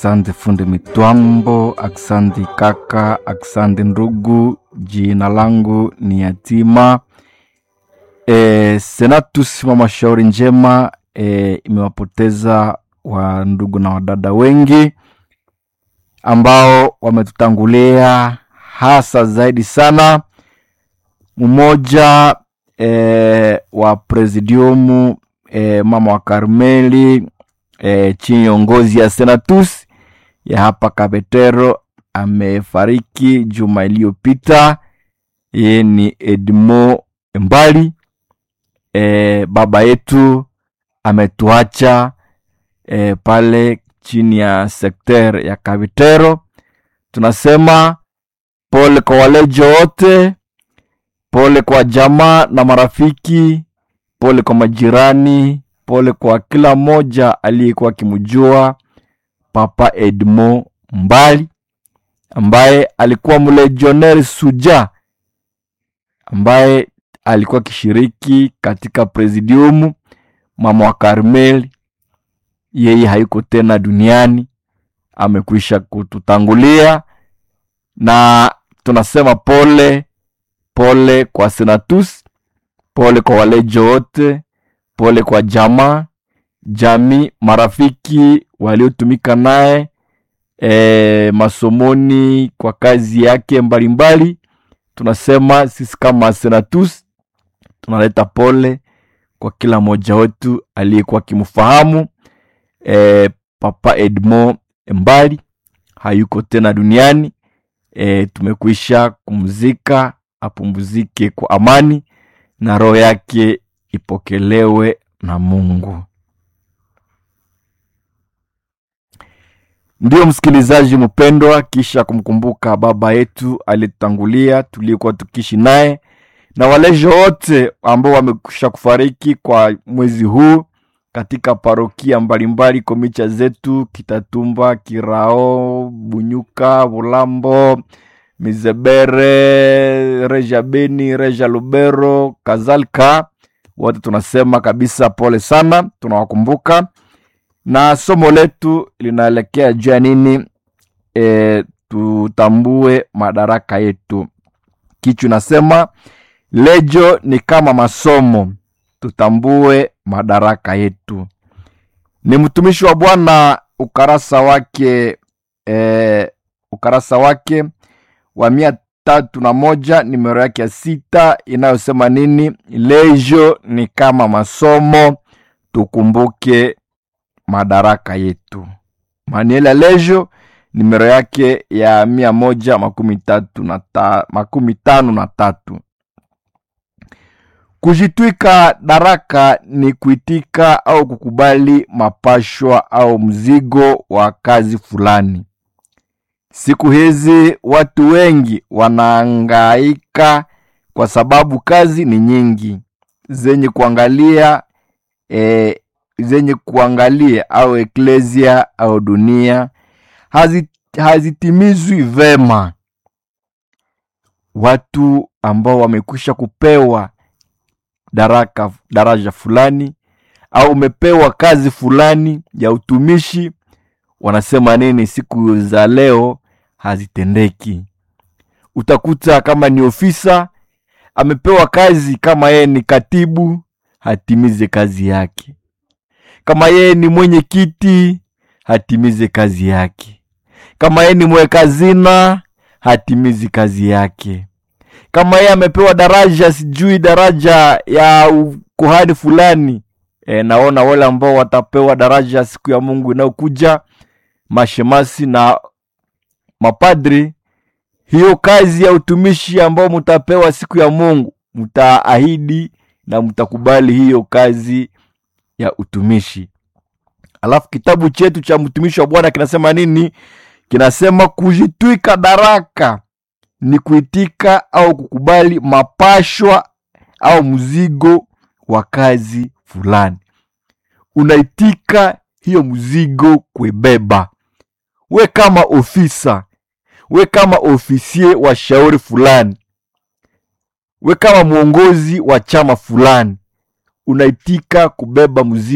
Aksande fundi mitwambo, aksande kaka, aksande ndugu. Jina langu ni Yatima. E, Senatus mama shauri njema e, imewapoteza wa ndugu na wadada wengi ambao wametutangulia, hasa zaidi sana mmoja e, wa presidiumu e, mama wa Karmeli e, chini ya uongozi ya Senatus ya hapa Kabetero amefariki juma iliyopita. Yeye ni Edmo Mbali. E, baba yetu ametuacha e, pale chini ya sekter ya Kabetero. Tunasema pole kwa walejo wote, pole kwa jamaa na marafiki, pole kwa majirani, pole kwa kila mmoja aliyekuwa akimjua Papa Edmo Mbali ambaye alikuwa mlegioneri suja ambaye alikuwa akishiriki katika presidiumu mama wa Karmeli. Yeye hayuko tena duniani, amekwisha kututangulia, na tunasema pole pole kwa Senatus, pole kwa walejo wote, pole kwa jamaa jamii, marafiki waliotumika naye e, masomoni kwa kazi yake mbalimbali mbali. Tunasema sisi kama Senatus tunaleta pole kwa kila mmoja wetu aliyekuwa akimfahamu e, Papa Edmo Mbali hayuko tena duniani e, tumekwisha kumzika, apumzike kwa amani na roho yake ipokelewe na Mungu. Ndiyo msikilizaji mpendwa, kisha kumkumbuka baba yetu aliyetangulia tuliokuwa tukiishi naye na walejo wote ambao wamekwisha kufariki kwa mwezi huu katika parokia mbalimbali komicha zetu Kitatumba, Kirao, Bunyuka, Bulambo, Mizebere, Reja Beni, Reja Lubero kadhalika, wote tunasema kabisa pole sana, tunawakumbuka na somo letu linaelekea juu ya nini? E, tutambue madaraka yetu. Kichwa nasema lejo ni kama masomo, tutambue madaraka yetu. Ni mtumishi wa Bwana, ukarasa wake e, ukarasa wake wa mia tatu na moja nimero yake ya sita inayosema nini? Lejo ni kama masomo, tukumbuke madaraka yetu. Manuel ya lejo nimero yake ya mia moja makumi tatu na ta, makumi tano na tatu. Kujitwika daraka ni kuitika au kukubali mapashwa au mzigo wa kazi fulani. Siku hizi watu wengi wanaangaika kwa sababu kazi ni nyingi zenye kuangalia e, zenye kuangalia au eklesia au dunia hazitimizwi hazi vema. Watu ambao wamekwisha kupewa daraka daraja fulani au umepewa kazi fulani ya utumishi, wanasema nini? Siku za leo hazitendeki. Utakuta kama ni ofisa amepewa kazi, kama yeye ni katibu hatimize kazi yake kama yeye ni mwenye kiti hatimize kazi yake. Kama yeye ni mweka hazina hatimizi kazi yake. Kama yeye amepewa daraja, sijui daraja ya kuhani fulani e, naona wale ambao watapewa daraja siku ya Mungu inayokuja, mashemasi na mapadri, hiyo kazi ya utumishi ambao mtapewa siku ya Mungu, mtaahidi na mtakubali hiyo kazi ya utumishi. Alafu kitabu chetu cha mtumishi wa Bwana kinasema nini? Kinasema kujitwika daraka ni kuitika au kukubali mapashwa au mzigo wa kazi fulani. Unaitika hiyo mzigo kuibeba, we kama ofisa, we kama ofisie wa shauri fulani, we kama mwongozi wa chama fulani unaitika kubeba mzigo